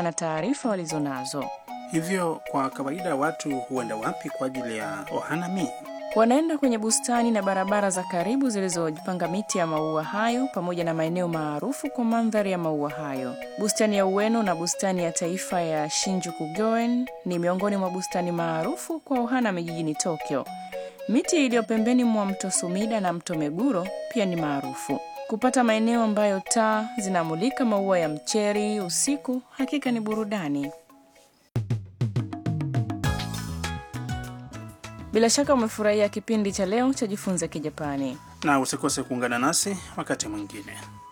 na taarifa walizonazo. Hivyo kwa kawaida watu huenda wapi kwa ajili ya ohanami? Wanaenda kwenye bustani na barabara za karibu zilizojipanga miti ya maua hayo pamoja na maeneo maarufu kwa mandhari ya maua hayo. Bustani ya Ueno na bustani ya taifa ya Shinjuku-gyoen ni miongoni mwa bustani maarufu kwa ohanami jijini Tokyo. Miti iliyo pembeni mwa mto Sumida na mto Meguro pia ni maarufu. Kupata maeneo ambayo taa zinamulika maua ya mcheri usiku hakika ni burudani. Bila shaka umefurahia kipindi cha leo cha Jifunze Kijapani. Na usikose kuungana nasi wakati mwingine.